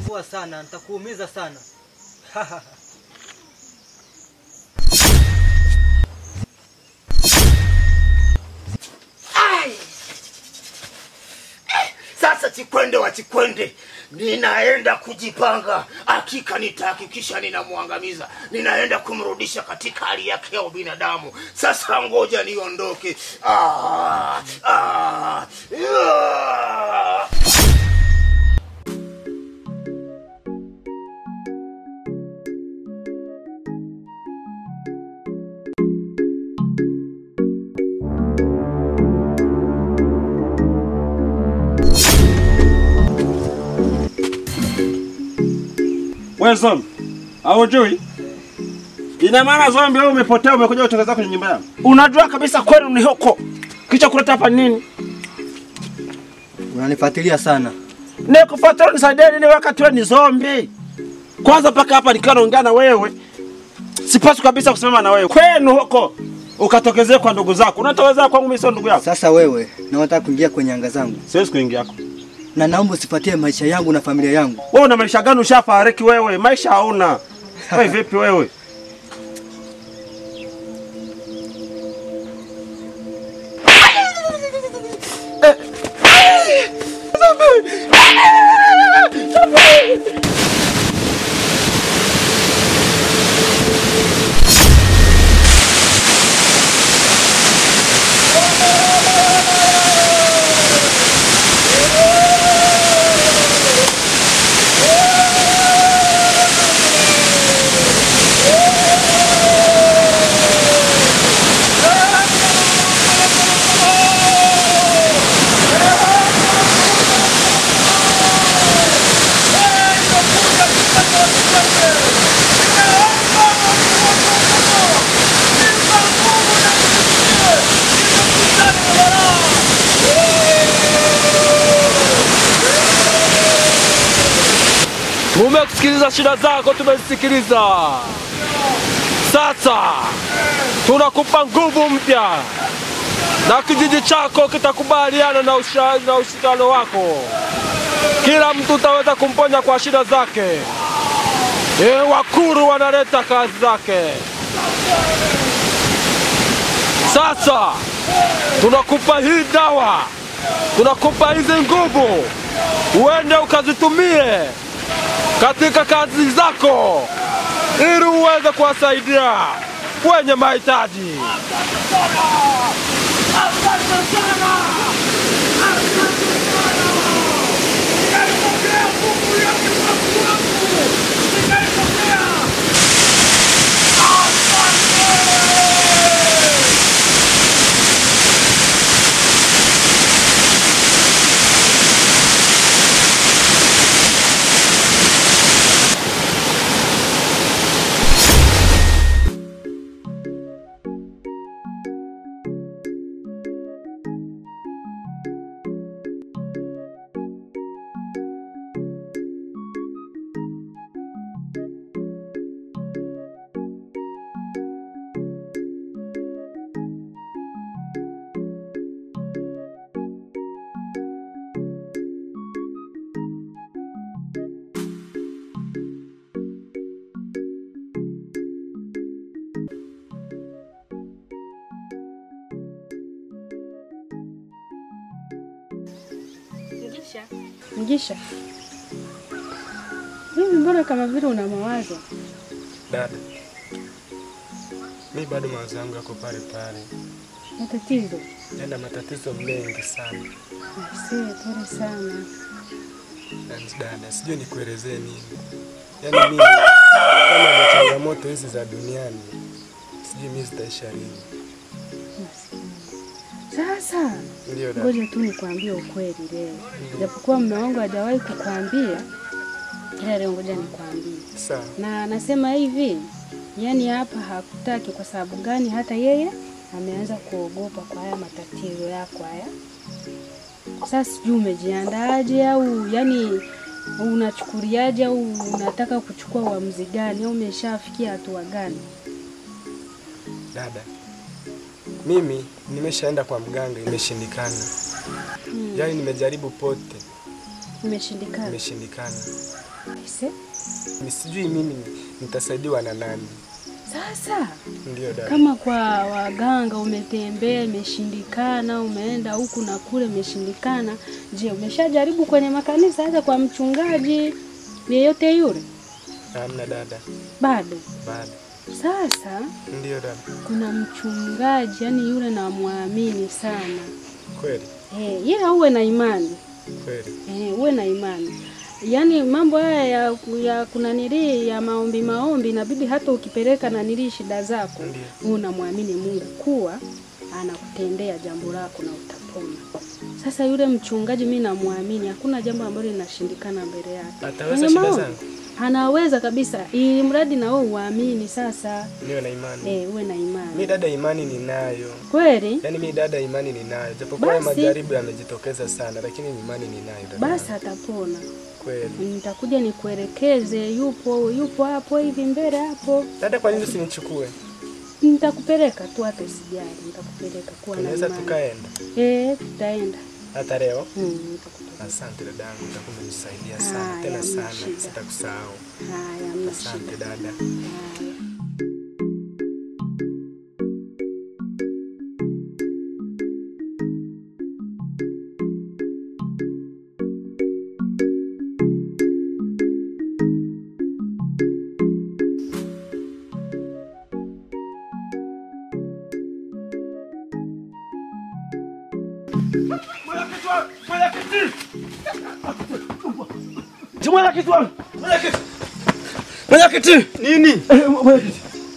unanisumbua sana, nitakuumiza sana. Ai! Sasa Chikwende wa Chikwende, ninaenda kujipanga. Hakika nitahakikisha ninamwangamiza, ninaenda kumrudisha katika hali yake ya ubinadamu. Sasa ngoja niondoke. Ah, ah, ah. Wewe zombi, haujui? Ina maana zombi wewe umepotea umekuja kutoka zako kwenye nyumba yangu. Unajua kabisa kwenu ni huko. Kicha kuleta hapa nini? Unanifuatilia sana. Nikufuatilia nisaidie nini wakati wewe ni zombi? Kwanza mpaka hapa nikiwa naongea na wewe. Sipaswi kabisa kusimama na wewe. Kwenu huko ukatokezea kwa ndugu zako. Unatoweza kwangu mimi sio ndugu yako. Sasa wewe na unataka kuingia kwenye anga zangu, Siwezi kuingia yako. na naomba usifuatie maisha yangu na familia yangu. Wewe una maisha gani ushafariki wewe? Maisha hauna. Wewe vipi wewe? Tumekusikiliza shida zako, tumezisikiliza. Sasa tunakupa nguvu mpya na kijiji chako kitakubaliana na, usha, na ushirikiano wako. Kila mtu utaweza kumponya kwa shida zake. E, wakuru wanaleta kazi zake. Sasa tunakupa hii dawa, tunakupa hizi nguvu, uende ukazitumie katika kazi zako ili uweze kuwasaidia wenye mahitaji. Mgisha. Mgisha. Hivi mbona kama vile una mawazo? Dada, mi bado mawazo yangu yako pale pale, Matatizo? yana matatizo mengi sana. Aisee, pole sana. Yani dada, sijui nikuelezee nini. Yaani mimi kama na changamoto hizi za duniani, sijui mimi zitaisha lini. Sasa Ndio dada. ngoja tu nikwambie ukweli leo, japokuwa mume wangu hajawahi kukwambia, ila leo ngoja nikwambie. Sawa. Na anasema hivi, yani hapa hakutaki. Kwa sababu gani? Hata yeye ameanza kuogopa kwa haya matatizo yako haya. Sasa sijui umejiandaaje au yani unachukuliaje au unataka kuchukua uamuzi gani au umeshafikia hatua gani? Dada, mimi nimeshaenda kwa mganga, imeshindikana. Hmm. Yaani nimejaribu pote, Imeshindikana. imeshindikana. Aise, Mi sijui mimi nitasaidiwa na nani. Sasa Ndio dada. kama kwa waganga umetembea imeshindikana, umeenda huku na kule imeshindikana, je, umeshajaribu kwenye makanisa hata kwa mchungaji yeyote yule? Hamna dada. Bado. Bado. Sasa Ndio dada. kuna mchungaji, yani yule namwamini sana Kweli. eh, ila uwe na imani Kweli. eh, uwe na imani yaani mambo haya ya, ya kunanilii ya maombi maombi, inabidi hata ukipeleka nanilii shida zako, Ndio. wewe unamwamini Mungu kuwa anakutendea jambo lako na utapona. Sasa yule mchungaji mi namwamini, hakuna jambo ambalo linashindikana mbele yake. Ataweza Kwenye shida maombi, zangu? anaweza kabisa, ili mradi na wewe uamini. Sasa Niwe na imani. eh, uwe na Mi imani dada, imani ninayo. kweli. Yaani mi dada, imani ninayo, japokuwa haya Basi. majaribu yamejitokeza sana, lakini imani ninayo dada. Basi atapona. Kweli. Nitakuja nikuelekeze, yupo yupo hapo hivi mbele hapo. Dada, kwa nini usinichukue? Nitakupeleka tu, hata usijali, nitakupeleka kuwa na Tunaweza imani. tukaenda Eh, tutaenda. hata leo. Mm, nitakupeleka. Asante dadangu, utakuwa umenisaidia sana Haya, tena hamna sana, shida. sitakusahau. Haya, hamna Asante shida. dada. Haya. Mwenyekiti wangu. Mwenyekiti. Mwenyekiti. Nini? Eh, Mwenyekiti.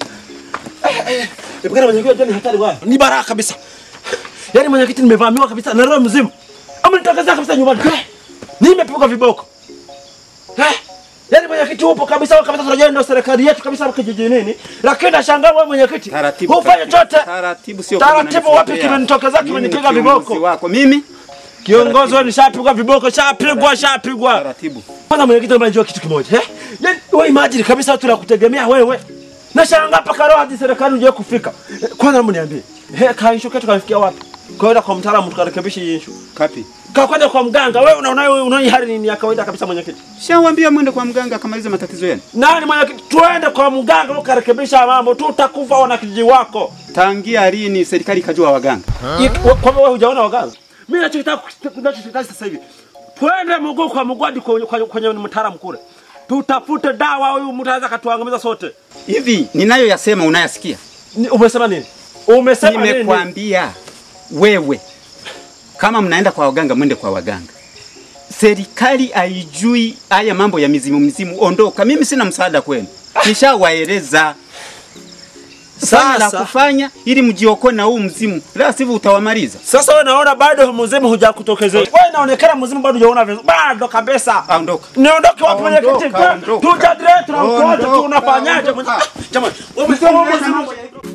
Epukana mwenyekiti unajua ni hatari bwana. Ni baraka kabisa. Yaani mwenyekiti nimevamiwa kabisa na roho mzimu. Ama nitokezea kabisa nyumbani. Eh, Nimepigwa viboko. Eh, Yaani mwenyekiti upo kabisa wewe kabisa tunajua ndio serikali yetu kabisa hapa kijijini. Lakini nashangaa wewe mwenyekiti. Taratibu. Hufanye chote. Taratibu sio Taratibu kama wapi unanifuatia. kimenitokezea Mimi kimenipiga ni kiongozi viboko. wako mimi Kiongozi wewe nishapigwa viboko, shapigwa, shapigwa. taratibu. Kwanza mwenyekiti, naomba nijue kitu kimoja. Eh? Yaani wewe imagine kabisa watu nakutegemea wewe. Nashangaa mpaka leo hadi serikali unje kufika. Eh, Kwanza naomba niambie. Eh, kaisho ketu kafikia wapi? Kwenda kwa mtaalamu tukarekebisha hii issue. Kapi? Ka kwenda kwa mganga wewe unaona wewe unaona hali ni ya kawaida kabisa mwenyekiti. Shawambia mwende kwa mganga akamalize matatizo yenu. Nani mwenyekiti? Twende kwa mganga ukarekebisha mambo. Tutakufa wana kijiji wako. Tangia lini serikali ikajua waganga? Iki- wa- Kwa wewe hujaona waganga? Mimi nachotaka nachotaka sasa hivi. Twende mguu kwa mguu hadi kwenye, kwenye, kwenye mtaalamu kule. Tutafute dawa huyu mtu anaweza katuangamiza sote. Hivi ninayoyasema unayasikia? Ni- Umesema nini? Umesema nini? Nimekwambia wewe, kama mnaenda kwa waganga, mwende kwa waganga. Serikali haijui haya mambo ya mizimu mizimu, ondoka. Mimi sina msaada kwenu, nishawaeleza sana la Sasa- kufanya ili mjiokoe na huu mzimu, la sivyo utawamaliza. Sasa wewe naona bado mzimu hujakutokezea. Wewe inaonekana mzimu bado hujaona vizuri. Bado kabisa. Ondoka. Niondoke wapi Ondoka, mwenyekiti? ondoka. Tujadile tunamkoa Ondoka, tunafanyaje? ondoka. Ah, Jamani, wewe umesema mzimu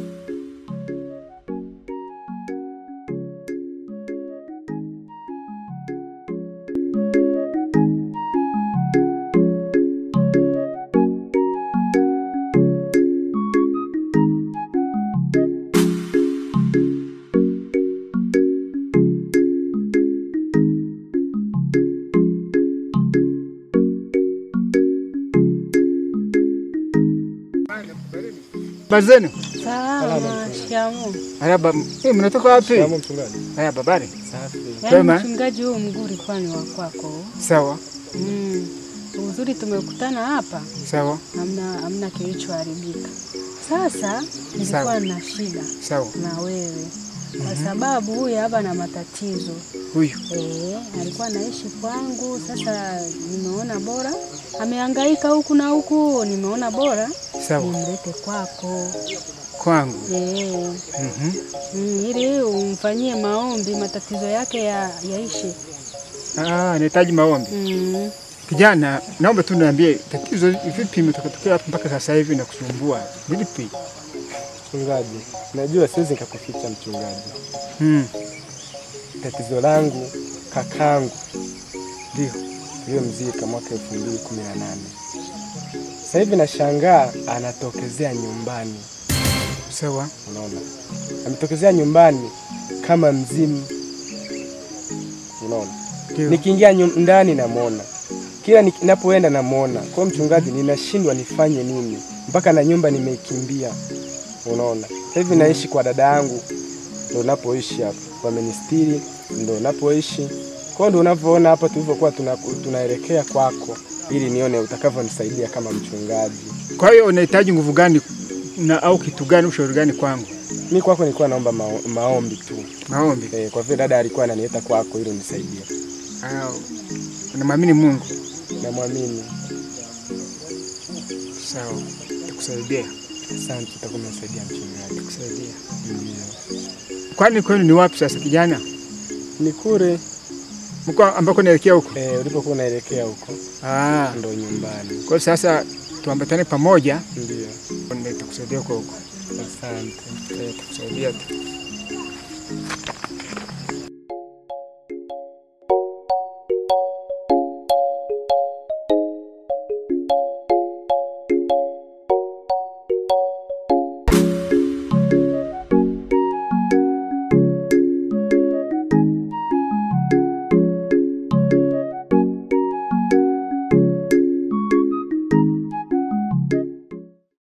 Bazenu. Salama, shikamoo. Marhaba. Eh, mnatoka wapi? Kama mchungaji. Haya babari. Yaani Wema. mchungaji huu mguu ulikuwa ni wa kwako. Sawa. Mm. Uzuri tumekutana hapa, Sawa. hamna hamna kilichoharibika. Sasa nilikuwa Sawa. na shida Sawa. na wewe kwa sababu huyu hapa na matatizo Huyu. eh, alikuwa anaishi kwangu. Sasa nimeona bora amehangaika huku na huku, nimeona bora Sawa. nimlete kwako Kwangu. eh, Mhm. mm, ili umfanyie maombi matatizo yake ya, yaishe. Ah, nahitaji maombi. Mm. Kijana, naomba tu niambie tatizo vipi imetokea hapa mpaka sasa hivi na kusumbua. Vipi? Mchungaji, najua siwezi nikakuficha mchungaji. Mm. Tatizo langu kakangu Ndio. tuliyomzika mwaka elfu mbili kumi na nane sasa hivi nashangaa anatokezea nyumbani. Sawa. Unaona, ametokezea nyumbani kama mzimu. Unaona, Ndio. Nikiingia nyum- ndani namwona, kila ni- ninapoenda namwona. Kwa mchungaji, ninashindwa nifanye nini, mpaka na nyumba nimeikimbia. Unaona, sasa hivi naishi kwa dada yangu, ndo napoishi hapa, wamenistiri, ndo napoishi. Kwa hiyo ndo unavyoona hapa tulivyokuwa tuna, tunaelekea kwako, ili nione utakavyonisaidia kama mchungaji. Kwa hiyo unahitaji nguvu gani na au kitu gani, ushauri gani kwangu? Mi kwako nilikuwa naomba mao, maombi tu Maombi. eh, kwa vile dada alikuwa ananiita kwako ili unisaidie. Au unamwamini Mungu? Namwamini. Sawa, takusaidia. Asante, utakuwa umenisaidia mchungaji. Takusaidia. Ndio. Kwani kwenu ni wapi sasa kijana? Ni kule Mko ambako naelekea huko? eh, ulipokuwa unaelekea huko Ah, ndo nyumbani. kwa hiyo sasa tuambatane pamoja, Ndio. nitakusaidia huko huko. Asante. Eh, Takusaidia tu.